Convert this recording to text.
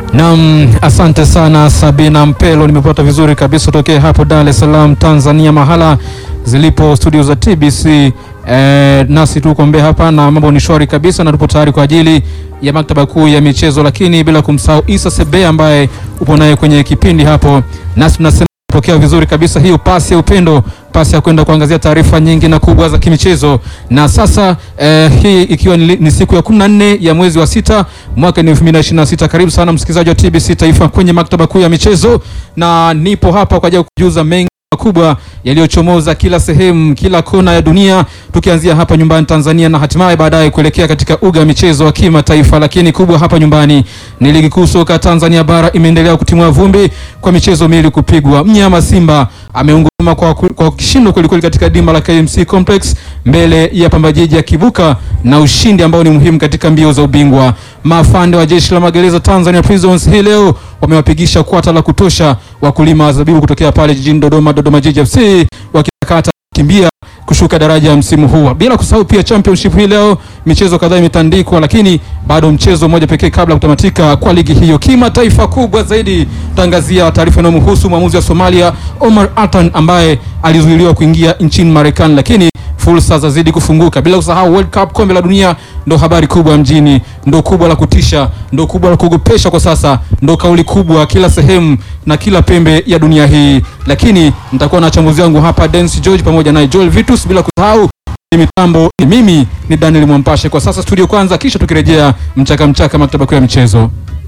Naam, asante sana Sabina Mpelo, nimepata vizuri kabisa tokea hapo Dar es Salaam Tanzania, mahala zilipo studio za TBC. E, nasi tuko Mbeya hapa na mambo ni shwari kabisa, na tupo tayari kwa ajili ya maktaba kuu ya michezo, lakini bila kumsahau Isa Sebe ambaye upo naye kwenye kipindi hapo, nasi tunasema pokea vizuri kabisa hiyo pasi ya upendo, pasi ya kwenda kuangazia taarifa nyingi na kubwa za kimichezo. Na sasa eh, hii ikiwa ni, ni siku ya 14 ya mwezi wa sita mwaka ni 2026. Karibu sana msikilizaji wa TBC Taifa kwenye maktaba kuu ya michezo, na nipo hapa kwa ajili ya kujuza mengi makubwa yaliyochomoza kila sehemu, kila kona ya dunia, tukianzia hapa nyumbani Tanzania na hatimaye baadaye kuelekea katika uga wa michezo wa kimataifa. Lakini kubwa hapa nyumbani ni ligi kuu soka Tanzania bara imeendelea kutimua vumbi kwa michezo miwili kupigwa. Mnyama Simba ameunguruma kwa, kwa kishindo kwelikweli katika dimba la KMC Complex mbele ya Pamba Jiji akibuka na ushindi ambao ni muhimu katika mbio za ubingwa. Maafande wa jeshi la magereza Tanzania Prisons hii leo wamewapigisha kwata la kutosha wakulima wa zabibu kutokea pale jijini Dodoma, Dodoma Jiji FC wakikata kimbia kushuka daraja ya msimu huu. Bila kusahau pia championship hii leo michezo kadhaa imetandikwa, lakini bado mchezo mmoja pekee kabla ya kutamatika kwa ligi hiyo. Kimataifa kubwa zaidi, tutaangazia taarifa inayomhusu mwamuzi wa Somalia Omar Atan ambaye alizuiliwa kuingia nchini Marekani, lakini fursa zazidi kufunguka. Bila kusahau World Cup, kombe la dunia, ndo habari kubwa mjini, ndo kubwa la kutisha, ndo kubwa la kuogopesha kwa sasa, ndo kauli kubwa kila sehemu na kila pembe ya dunia hii. Lakini nitakuwa na wachambuzi wangu hapa, Dennis George pamoja naye Joel Vitus, bila kusahau mitambo ni mimi ni Daniel Mwampashe. Kwa sasa studio kwanza, kisha tukirejea mchaka mchaka maktaba kuu ya michezo.